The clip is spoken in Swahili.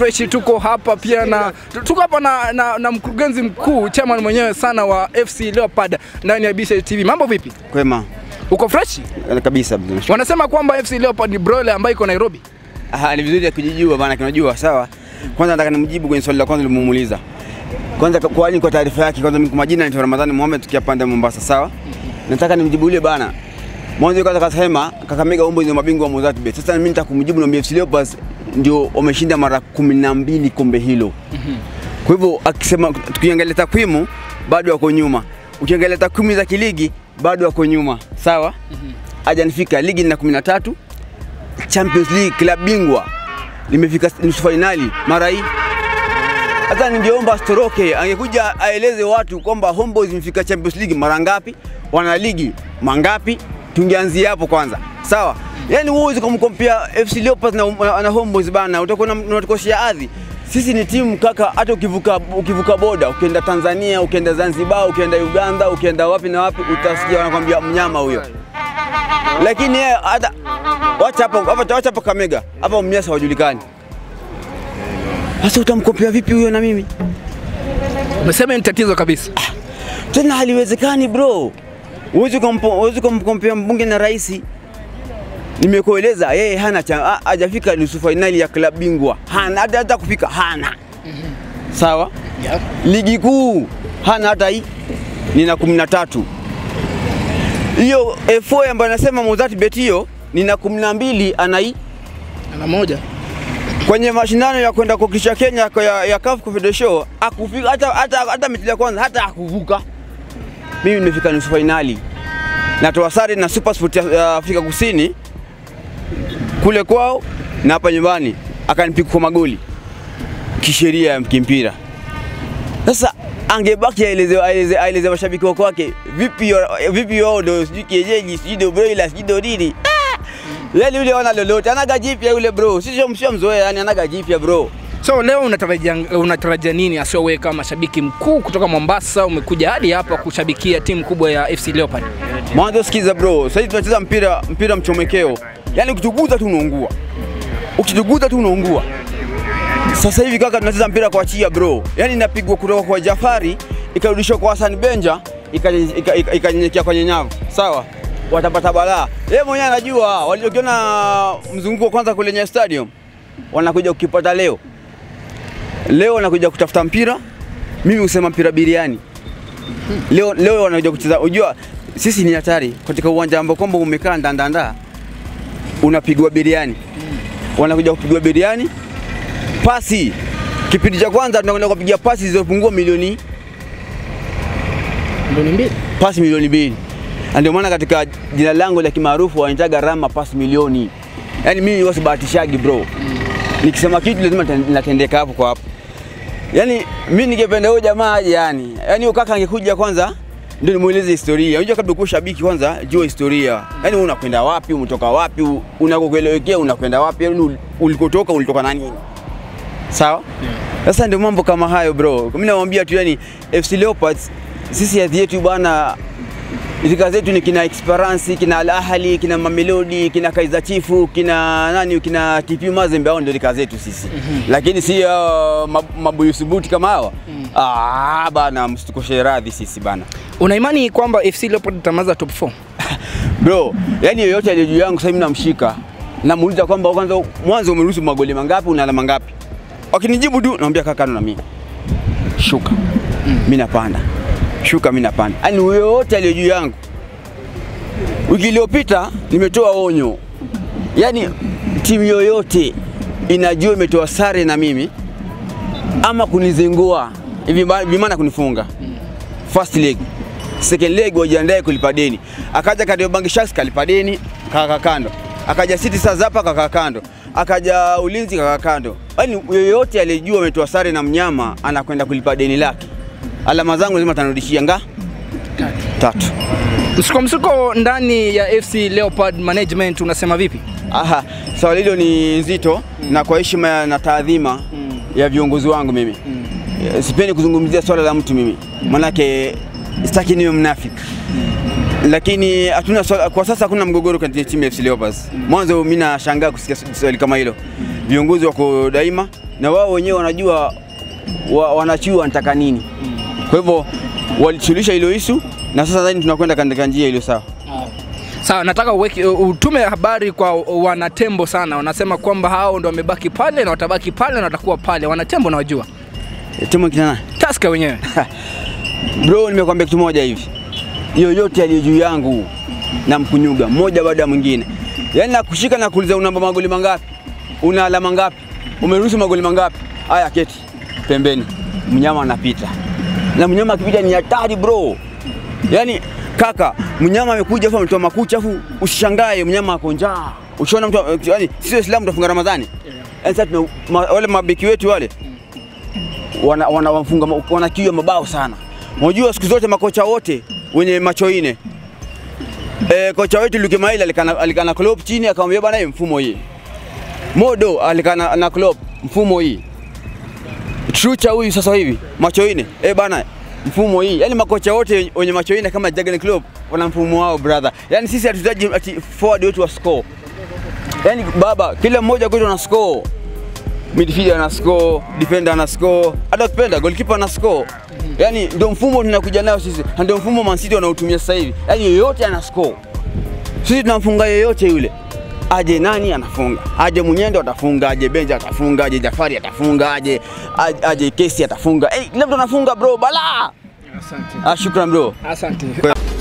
fresh, tuko hapa pia na tuko hapa na, na, na mkurugenzi mkuu chairman mwenyewe sana wa FC Leopard ndani ya BC TV. Mambo vipi? Kwema Uko fresh? Eh, kabisa. Wanasema kwamba FC Leopard ni broiler ambayo iko Nairobi. Aha, ni vizuri ya kujijua bana, kinajua sawa. Kwanza nataka nimjibu kwenye swali la kwanza limuuliza. Kwanza kwa- kwa nini kwa taarifa yake, kwanza mimi kwa majina naitwa Ramadhani Mohamed tukia pande Mombasa, sawa. Nataka nimjibu yule bana. Mwanzo kwanza kasema Kakamega Homeboyz ndio mabingwa wa Mozart Bet. Sasa mimi nitakumjibu na FC Leopards ndio wameshinda mara kumi na mbili kombe hilo. Kwa hivyo akisema tukiangalia takwimu bado wako nyuma. Ukiangalia takwimu za kiligi bado wako nyuma. Sawa? Hajanifika ligi na 13 Champions League klabu bingwa limefika nusu fainali mara hii. Sasa ningeomba astoroke, angekuja aeleze watu kwamba Homeboyz imefika Champions League mara ngapi, wana ligi mangapi, tungeanzia hapo kwanza, sawa? Yani huwezi kumkompea FC Leopards na, na, na Homeboyz bana, utakuwa na- unatukosea adhi. Sisi ni timu kaka, hata ukivuka, ukivuka boda ukienda Tanzania, ukienda Zanzibar, ukienda Uganda, ukienda wapi na wapi, utasikia wanakwambia mnyama huyo lakini yeye hata wacha hapo hapa wacha hapo Kamega hapa Mnyasa hawajulikani. Sasa utamkompea vipi huyo na mimi? Umesema ni tatizo kabisa. Tena haliwezekani bro. Huwezi kumpo- huwezi kumkompea mbunge na rais. Nimekueleza yeye hana cha ha- hajafika nusu fainali ya klabu bingwa. Hana hata, hata kufika hana. Sawa? Ligi kuu hana hata hii. Nina 13. Hiyo FA ambayo anasema Mozart Bet hiyo nina 12 ana hii Ana moja. kwenye mashindano ya kwenda kuwakilisha Kenya kwa ya, ya CAF Confederation akufika hata hata hata mechi ya kwanza hata akuvuka. Mimi nimefika nusu fainali. Natoa sare na Super Sport ya ya Afrika Kusini kule kwao na hapa nyumbani akanipiga kwa magoli kisheria ya kimpira. Sasa angebaki aeleze aeleze aeleze mashabiki wako wake vipi yo- vipi wao ndio sijui kienyeji sijui ndio broiler sijui ndio nini. Ah! Yaani yule wana lolote anaga jipya yule bro. Sisi sio msio mzoea yani anaga jipya bro. So leo unatarajia unatarajia nini asio wewe kama mashabiki mkuu kutoka Mombasa umekuja hadi hapa kushabikia timu kubwa ya FC Leopard? Mwanzo sikiza bro, sasa hivi tunacheza mpira mpira mchomekeo. Yaani ukituguza tu unaungua. Ukituguza tu unaungua. Sasa hivi kaka tunacheza mpira kwa chia bro. Yaani inapigwa kutoka kwa Jafari ikarudishwa kwa Hassan Benja ikanyenyekea ika, ika, ikanyenyekea kwenye nyavu. Sawa? Watapata balaa. Yeye mwenyewe anajua waliokiona mzunguko wa kwanza kule Nyayo Stadium wanakuja kukipata leo. Leo wanakuja kutafuta mpira. Mimi husema mpira biriani leo, leo wanakuja kucheza. Unajua sisi ni hatari katika uwanja ambao kwamba umekaa ndandanda, unapigwa biriani, wanakuja kupigwa biriani. Pasi kipindi cha kwanza tunakwenda kupiga pasi zilizopungua milioni Milioni mbili. pasi milioni mbili. Na ndio maana katika jina langu la kimaarufu wanitaga Rama pasi milioni. Yaani mimi wasibahatishagi bro. Nikisema kitu lazima ten- natendeka hapo kwa hapo. Yaani mimi ningependa huyo jamaa aje yani. Yaani huyo kaka angekuja kwanza ndio nimueleze historia. Unajua kabla kuwa shabiki kwanza jua historia. Yaani wewe unakwenda wapi, umetoka wapi, u- unakokuelekea unakwenda wapi, yaani ul- ulikotoka ulitoka na nini? Sawa? Sasa ndio mambo kama hayo bro. Mimi namwambia tu yani FC Leopards sisi hadhi yetu bwana Rika zetu ni kina Esperance, kina Al Ahly, kina Mamelodi, kina Kaizer Chiefs, kina nani, kina TP Mazembe, hao ndio rika zetu sisi. Lakini si uh, mab- mabuyu subuti kama hawa. Ah, bana msitukoshe radhi sisi bana. Una imani kwamba FC Leopard itamaza top 4? Bro, yani yoyote aliye juu yangu sasa hivi namshika. Namuuliza kwamba kwanza mwanzo umeruhusu magoli mangapi, una alama ngapi? Wakinijibu tu namwambia kaka na mimi. Shuka. Mimi napanda. Shuka mimi napanda. Yaani yoyote aliye juu yangu. Wiki iliyopita nimetoa onyo. Yaani timu yoyote inajua imetoa sare na mimi ama kunizingua hivi ba- bimaana kunifunga. First leg. Second leg wajiandae kulipa deni. Akaja Kariobangi Sharks kalipa deni kaka kando. Akaja City Stars hapa kaka kando. Akaja Ulinzi kaka kando. Yaani yoyote aliyejua ametoa sare na mnyama anakwenda kulipa deni lake. Alama zangu lazima tanirudishia nga tatu. Msuko msuko ndani ya FC Leopard management unasema vipi? Aha, swali hilo ni nzito na kwa heshima na taadhima ya viongozi wangu mimi Eh, sipendi kuzungumzia swala la mtu mimi, manake sitaki niwe mnafiki lakini hatuna swala, kwa sasa hakuna mgogoro katika timu ya FC Leopards. Mwanzo mimi nashangaa kusikia swali kama hilo. Viongozi wako daima na wao wenyewe wanajua wa, wanachua wanataka nini. Kwa hivyo walisuluhisha hilo isu na sasa nadhani tunakwenda katika njia iliyo sawa. Sawa, nataka uweke, utume habari kwa wanatembo sana. Wanasema kwamba hao ndo wamebaki pale na watabaki pale na watakuwa pale. Wanatembo nawajua, Timu kinana Tusker wenyewe Bro, nimekwambia kitu moja hivi, yoyote aliyo juu yangu na mkunyuga mmoja baada ya mwingine, yaani nakushika na kuuliza una magoli mangapi, una alama ngapi, umeruhusu magoli mangapi? Haya, keti pembeni, mnyama anapita, na mnyama akipita ni hatari bro. Yaani kaka, mnyama amekuja afu ametoa makucha afu usishangae mnyama ako njaa. Ushaona mtu yaani, sisi Waislamu tunafunga Ramadhani, yaani sasa tuna- ma, wale mabeki wetu wale wana, wana, wafunga, wana kiu ya mabao sana. Unajua siku zote makocha wote wenye macho ine e, kocha wetu Luke Maila alikana, alikana Klopp chini akamwambia bana, hii mfumo hii. Modo alikana na Klopp mfumo hii. Trucha huyu sasa hivi macho ine e bana, mfumo hii. Yani makocha wote wenye macho ine kama Jurgen Klopp wana mfumo wao brother. Yani sisi hatutaji ati forward wetu wa score. Yani baba, kila mmoja kwetu ana score midfielder ana score, defender ana score, hata ukipenda goalkeeper ana score. Yani ndio mfumo tunakuja nao sisi, na ndio mfumo Man City wanaotumia sasa hivi. Yani yoyote ana score, sisi tunamfunga yoyote yule, aje nani anafunga, aje Munyendo atafunga, aje Benja atafunga, aje Jafari atafunga, aje aje, aje Kesi atafunga. Eh, kila mtu anafunga bro, bala. Asante. Ah, shukran bro. Asante. Kwa-